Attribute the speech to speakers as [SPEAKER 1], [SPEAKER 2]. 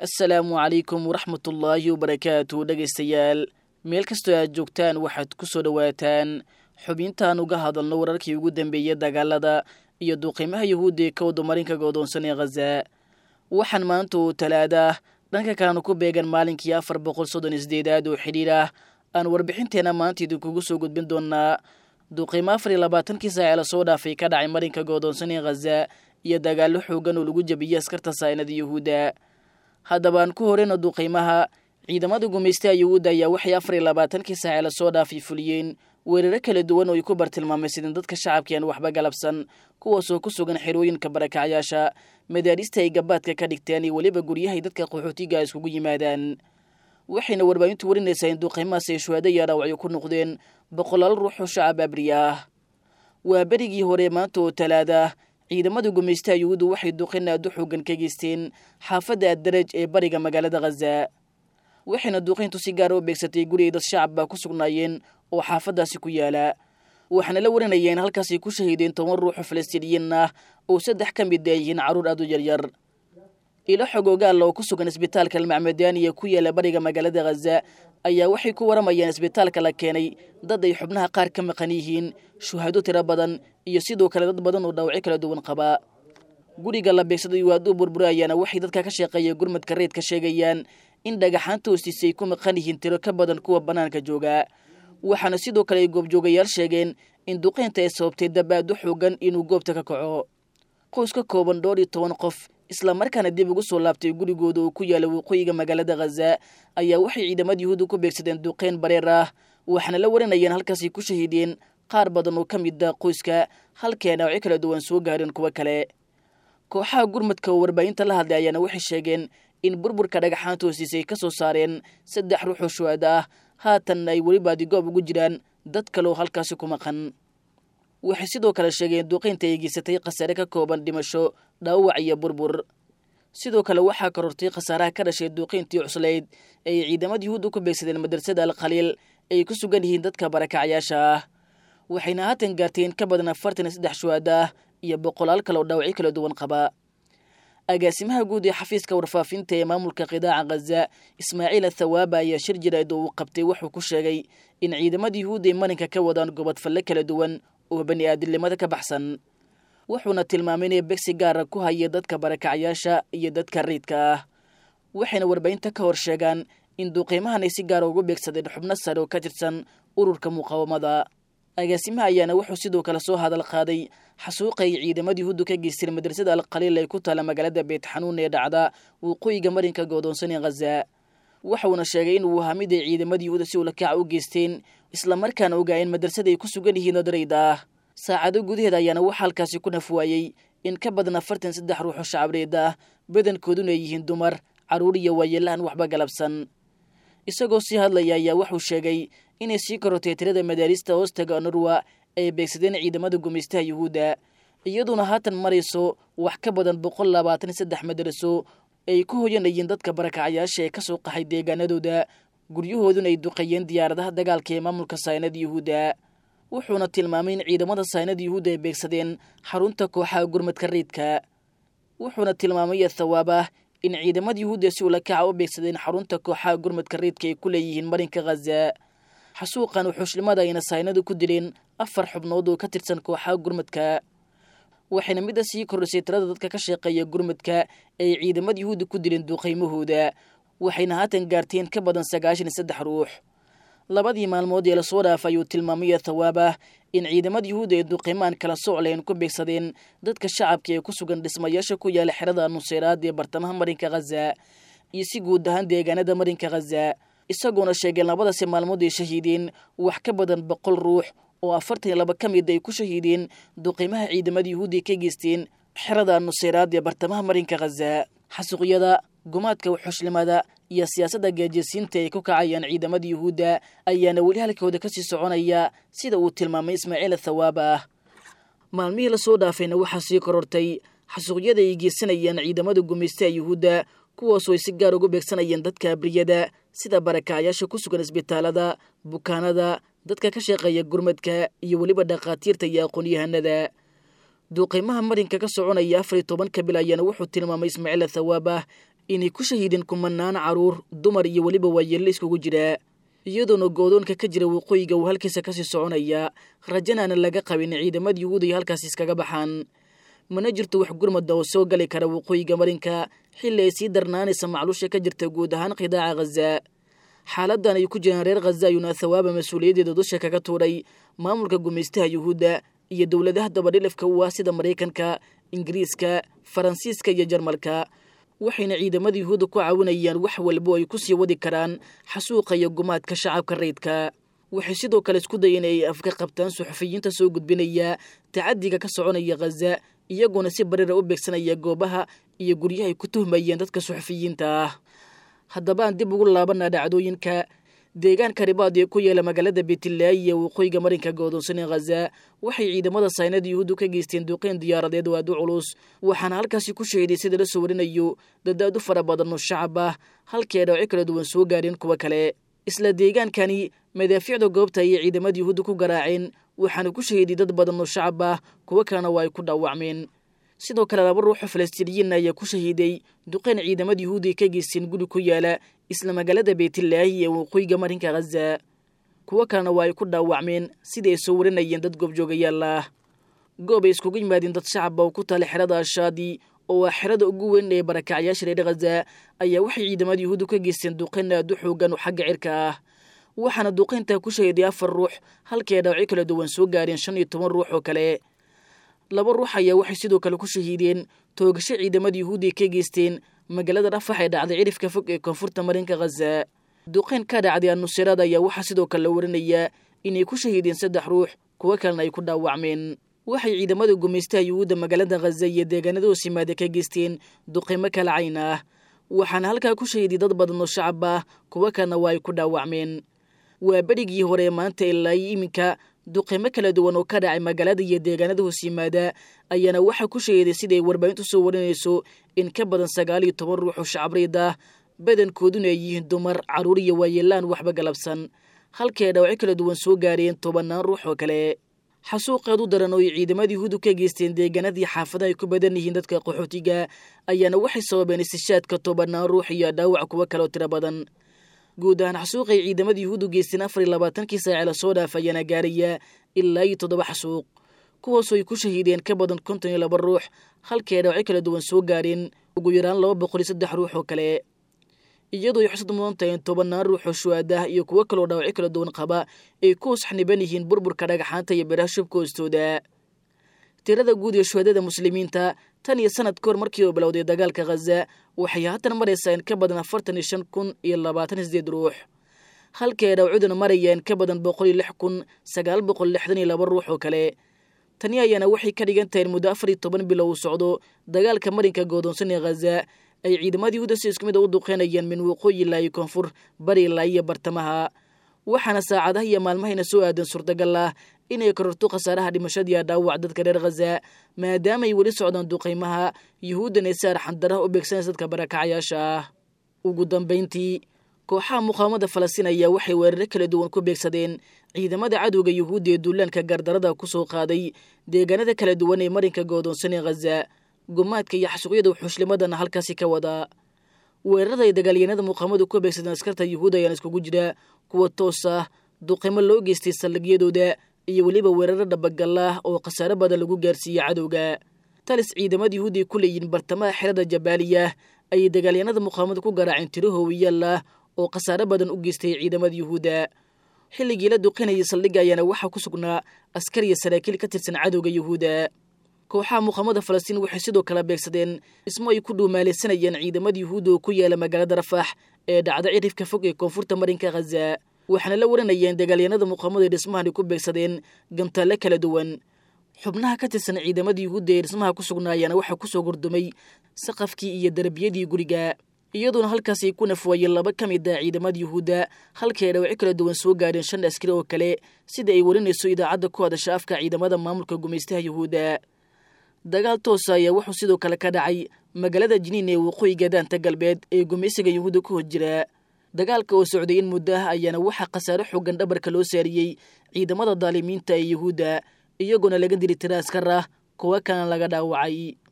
[SPEAKER 1] assalaamu calaykum waraxmatullaahi wabarakaatu dhegaystayaal meel kastoo aad joogtaan waxaad ku soo dhowaataan xubintaan uga hadalno wararkii ugu dambeeyey dagaalada iyo duuqiimaha yahuudda ee ka wadamarinka goodoonsan ee khaza waxaan maanta oo talaada dhanka kalena ku beegan maalinkii afar boqol soddon isdeedaad oo xidhiir ah aan warbixinteenna maanta idinkugu soo gudbin doonaa duuqiimo afar iyo labaatankii saace la soo dhaafay ka dhacay marinka goodoonsan ee khaza iyo dagaallo xoogan oo lagu jabiyey askarta saa'inada yuhuudda haddaba aan ku horeyno duuqiimaha ciidamada gumaystaha yuhuudda ayaa waxay afar iyo labaatankii saace lasoo dhaafay fuliyeen weeraro kala duwan oo ay ku bartilmaamaysadeen dadka shacabka aan waxba galabsan kuwaasoo ku sugan xerooyinka barakacyaasha madaarista ay gabaadka ka dhigteen iyo weliba guryahay dadka qaxootiga iskugu yimaadaan waxayna warbaahintu warinaysaa in duuqiimahaas ay shuhaado iyo dhaawacyo ku noqdeen boqolaal ruux oo shacab abriya ah waa berigii hore maanta oo talaada ciidamada gumaystaha yuhuuddu waxay duqin aad u xoogan ka geysteen xaafadda addaraj ee bariga magaalada khaza waxayna duuqiintu si gaara u beegsatay guri ay dad shacab baa ku sugnaayeen oo xaafaddaasi ku yaala waxaana la warinayeen halkaasay ku shahiideen toban ruuxoo falastiiniyiin ah oo saddex ka mid a yihiin carruur aad u yaryar ilo xogoogaalla oo ku sugan isbitaalka almacmadaaniya ku yaala bariga magaalada khaza ayaa waxay ku waramayeen isbitaalka la keenay dad ay xubnaha qaar ka maqan yihiin shuhaado tiro badan iyo sidoo kale dad badan oo dhaawacyo kala duwan qabaa guriga la beegsaday waaduu burburayaana waxay dadka ka shaqeeya gurmadka reedka sheegayaan in dhagaxaanta hoostiisa ay ku maqan yihiin tiro ka badan kuwa bannaanka jooga waxaana sidoo kale ay goobjoogayaal sheegeen in duqeynta ay sababtay dabaado xoogan inuu goobta ka kaco qoys ka kooban dhowr iyo toban qof islamarkaana dib ugu soo laabtay gurigooda oo ku yaala waqooyiga magaalada khaza ayaa waxay ciidamada yuhuudda ku beegsadeen duqeyn bareer ah waxaana la warinayeen halkaasay ku shahiideen qaar badan oo ka mid a qoyska halkee dhaawacyo kala duwan soo gaareen kuwo kale kooxaha gurmadka oo warbaahinta la hadlay ayaana waxay sheegeen in burburka dhagaxaanta hoostiisa ay ka soo saareen saddex ruux oo shuhaado ah haatan ay weli baadigoob ugu jiraan dad kale oo halkaasi ku maqan waxay sidoo kale sheegeen duqeynta ay geysatay khasaare ka kooban dhimasho dhaawac iyo burbur sidoo kale waxaa korortay khasaaraha ka dhashay duuqeyntii cuslayd ay ciidamada yuhuudda ku beegsadeen madrasada alkhaliil ay ku sugan yihiin dadka barakacyaasha ah waxayna haatan gaarteen ka badan afartan iyo saddex shuhaado ah iyo boqolaal kale oo dhaawacyo kala duwan qaba agaasimaha guud ee xafiiska warfaafinta ee maamulka qidaaca khaza ismaaciil athawaaba ayaa shir jirayd oo uu qabtay wuxuu ku sheegay in ciidamada yuhuudda ay marinka ka wadaan gobodfalle kala duwan oo bani aadilnimada ka baxsan wuxuuna tilmaamay inay begsi gaara ku haya dadka barakacyaasha iyo dadka riidka ah waxayna warbaahinta ka hor sheegaan in duuqiimahan ay si gaara ugu beegsadeen xubno sare oo ka tirsan ururka muqaawamada agaasimaha ayaana wuxuu sidoo kale soo hadal qaaday xasuuqa ay ciidamada yuhuuddu ka geysteen madrasada alkhaliil ay ku taala magaalada beetxanuun ee dhacda waqooyiga marinka goodoonsan ee khaza waxuuna sheegay in uu ahaa mid ay ciidamada yuhuudda si ulakaca u geysteen islamarkaana ogaayeen madrasada ay ku sugan yihiin dadrayd ah saacado gudaheed ayaana waxa halkaasi ku nafwaayey in ka badan afartan saddex ruux oo shacabreed ah badankooduna ay yihiin dumar carruur iyo waayeelahan waxba galabsan isagoo sii hadlaya ayaa wuxuu sheegay inay sii korotay tirada madaarista hoostaga norwa ay beegsadeen ciidamada gumaystaha yuhuudda iyaduona haatan marayso wax ka badan boqol labaatan iyo saddex madaraso ay ku hoyanayeen dadka barakacyaasha ee ka soo qaxay deegaanadooda guryahooduna ay duqeeyeen diyaaradaha dagaalka ee maamulka saynada yuhuudda wuxuuna tilmaamay in ciidamada saynada yuhuudda ay beegsadeen xarunta kooxaha gurmadka riidka wuxuuna tilmaamay athawaabah in ciidamada yuhuudda si ulakaca u beegsadeen xarunta kooxaha gurmadka riidka ay ku leeyihiin marinka khaza xasuuqan wuxuushlimada ayna saynadu ku dileen afar xubnood oo ka tirsan kooxaha gurmadka waxayna midda sii kordhisay tirada dadka ka shaqeeya gurmadka ay ciidamada yuhuudda ku dileen duuqiymahooda waxayna haatan gaarteen ka badan sagaashan iyo saddex ruux labadii maalmood ee lasoo dhaafay ayuu tilmaamay thawaabah in ciidamada yuhuudda ee duuqiimaan kala socleen ku beegsadeen dadka shacabka ee ku sugan dhismayaasha ku yaala xerada nuseyraad ee bartamaha marinka khaza iyo si guud ahaan deegaanada marinka khaza isagoona sheegeen labadasi maalmood ay shahiideen wax ka badan boqol ruux oo afartan iyo laba ka mid ay ku shahiideen duqiimaha ciidamada yuhuudda ka geysteen xerada nuseyraad ee bartamaha marinka khaza xasuuqyada gumaadka wuxushlimada iyo siyaasadda gaajasiinta ay ku kacayaan ciidamada yuhuudda ayaana weli halkooda kasii soconaya sida uu tilmaamay ismaaciil athawaaba ah maalmihii lasoo dhaafayna waxaa sii korortay xasuuqyada ay geysanayaan ciidamada gumaystaha yuhuudda kuwaasoo ay si gaar ugu beegsanayeen dadka abriyada sida barakacyaasha ku sugan isbitaalada bukaanada dadka ka shaqeeya gurmadka iyo weliba dhakhaatiirta iyo aqoon-yahanada duuqiimaha marinka ka soconaya afar iyo tobanka bil ayaana wuxuu tilmaamay ismaaciil athawaabah inay ku shahiideen kumanaan carruur dumar iyo weliba waayeelle iskugu jira iyadoona goodoonka ka jira waqooyiga uu halkiisa kasii soconaya rajanaana laga qabin ciidamada yuhuud ay halkaasi iskaga baxaan mana jirto wax gurmada oo soo gali kara waqooyiga marinka xilli ay sii darnaanaysa macluusha ka jirta guud ahaan qidaaca khaza xaaladan ay ku jiraan reer khaza ayuuna thawaaba mas-uuliyaddeeda dusha kaga tuuray maamulka gumaystaha yuhuudda iyo dowladaha dabadhilafka u ah sida maraykanka ingiriiska faransiiska iyo jarmalka waxayna ciidamada yuhuudda ku caawinayaan wax walbo ay ku sii wadi karaan xasuuqa iyo gumaadka shacabka rayidka waxay sidoo kale isku dayeen ay afka qabtaan suxufiyiinta soo gudbinaya tacadiga ka soconaya khaza iyagoona si bariira u beegsanaya goobaha iyo guryahay ku tuhmayeen dadka suxufiyiinta ah haddaba aan dib ugu laabanaa dhacdooyinka deegaanka ribaad ee ku yeela magaalada beetilaayi ee waqooyiga marinka godoonsan ee khaza waxay ciidamada saynada yuhuuddu ka geysteen duqeyn diyaaradeed oo aad u culus waxaana halkaasi ku shahiday sida la soo warinayo dad aad u fara badan oo shacab ah halkii ay dhawco kala duwan soo gaadheen kuwa kale isla deegaankani madaafiicda goobta ayay ciidamada yuhuudda ku garaaceen waxaana ku shahiday dad badan oo shacab ah kuwo kalena waa ay ku dhaawacmeen sidoo kale laba ruuxoo falastiiniyiin ayaa ku shahiiday duqeyn ciidamada yuhuudi ay ka geysteen guri ku yaala isla magaalada beetilaahi ee waqooyiga marinka khaza kuwo kalena waa ay ku dhaawacmeen sidai ay soo warinayeen dad goobjoogayaal ah goob ay iskugu yimaadeen dad shacaba oo ku taala xerada ashaadi oo ah xerada ugu weyn ee barakacyaasha reer khaza ayaa waxay ciidamada yuhuuddu ka geysteen duqeyn aad u xoogan oo xagga cirka ah waxaana duqeyntaa ku shahiday afar ruux halkii ay dhaawacyo kala duwan soo gaareen shan iyo toban ruux oo kale laba ruux ayaa waxay sidoo kale ku shahiideen toogasho ciidamada yuhuudi ay ka geysteen magaalada rafax ee dhacday cirifka fog ee koonfurta marinka khaza duqeyn ka dhacday anusiraad ayaa waxaa sidoo kale la warinayaa inay ku shahiideen saddex ruux kuwo kalena ay ku dhaawacmeen waxay ciidamada gumaystaha yuhuudda magaalada khaza iyo deegaanada hoos yimaada ka geysteen duqeymo kala cayn ah waxaana halkaa ku shahiiday dad badan oo shacab ah kuwo kalena waa ay ku dhaawacmeen waa berigii hore maanta ilaa iminka duqeymo kala duwan oo ka dhacay magaalada iyo deegaanada hoos yimaada ayaana waxaa ku shahiiday siday warbaahintu soo warinayso in ka badan sagaal iyo toban ruux oo shacabreyd ah badankooduna ay yihiin dumar carruur iyo waayeelaan waxba galabsan halkii ay dhawacyo kala duwan soo gaareen tobannaan ruux oo kale xasuuqeed u daran oo ay ciidamada yuhuuddu ka geysteen deegaanadii xaafadaha ay ku badan yihiin dadka qaxootiga ayaana waxay sababeen istishaadka tobannaan ruux iyo dhaawac kuwo kaleoo tiro badan guud ahaan xasuuqay ciidamada yuhuuddu geysteen afar iyo labaatankii saace lasoo dhaaf ayaana gaaraya ilaa iyo toddoba xasuuq kuwaasoo ay ku shahiideen ka badan konton iyo laba ruux halkii ay dhawacyo kala duwan soo gaareen ugu yaraan laba boqol iyo saddex ruux oo kale iyadoo ay xusad mudan tahay in tobannaan ruux oo shuhaadah iyo kuwo kaloo dhaawacyo kala duwan qaba ay ku hoos xaniban yihiin burburka dhagaxaanta iyo biraha shubka hoostooda tirada guud ee shuhadada muslimiinta tan iyo sanad ka hor markii uu bilowday dagaalka khaza waxay haatan maraysaa in ka badan afartan iyo shan kun iyo labaatan iyo sideed ruux halkii ay dhawcuduna marayeen ka badan boqol iyo lix kun sagaal boqol lixdan iyo laba ruux oo kale tani ayaana waxay ka dhigan tahay in muddo afar iyo toban bilo uu socdo dagaalka marinka goodoonsan ee khaza ay ciidamada yuhuuda si isku mid a u duqeynayaan min waqooyi ilaa iyo koonfur bari ilaa iyo bartamaha waxaana saacadaha iyo maalmahayna soo aadan suurtagal ah inay kororto khasaaraha dhimashadiiya dhaawac dadka reer khaza maadaama ay weli socdaan duqaymaha yuhuuddan ay si arxandaraha u beegsanaysa dadka barakacyaasha ah ugu dambayntii kooxaha muqaawamada falastiin ayaa waxay weeraro kala duwan ku beegsadeen ciidamada cadowga yuhuudda ee duulaanka gardarada ku soo qaaday deegaanada kala duwan ee marinka goodoonsan ee khaza gumaadka iyo xasuuqyada wuxuushlimadana halkaasi ka wadaa weerarada ay dagaalyanada muqaamadu ku beegsadeen askarta yuhuud ayaan iskugu jira kuwa toos ah duqimo loo geystay saldhigyadooda iyo weliba weeraro dhabagal ah oo khasaare badan lagu gaarsiiyey cadowga talis ciidamada yuhuud ay ku leeyihiin bartamaha xerada jabaaliya ayay dagaalyanada muqaamadu ku garaaceen tiro hoowiyaal ah oo khasaare badan u geystay ciidamada yuhuudda xilligii la duqinayay saldhigga ayaana waxaa ku sugnaa askar iyo saraakiil ka tirsan cadowga yuhuudda kooxaha muqaamada falastiin waxay sidoo kale beegsadeen dhismo ay ku dhuumaalaysanayeen ciidamada yuhuudda oo ku yaala magaalada rafax ee dhacda cirifka fog ee koonfurta marinka khaza waxaana la waranayeen dagaalyanada muqaamada ee dhismahan ay ku beegsadeen gantaale kala duwan xubnaha ka tirsan ciidamada yuhuudda ee dhismaha ku sugnaayaana waxaa kusoo gordumay saqafkii iyo darbiyadii guriga iyadoona halkaas ay ku nafwaayeen laba ka mid ah ciidamada yuhuudda halkii ay dhawacyo kala duwan soo gaadheen shan askari oo kale sida ay warinayso idaacadda ku hadasha afka ciidamada maamulka gumaystaha yuhuudda dagaal toosa ayaa wuxuu sidoo kale ka dhacay magaalada jiniin ee waqooyiga daanta galbeed ee gumaysiga yuhuudda ku hor jira dagaalka oo socday in muddo ah ayaana waxaa khasaare xoogan dhabarka loo saariyey ciidamada daalimiinta ee yuhuudda iyagoona laga dili tira askar ah kuwo kalena laga dhaawacay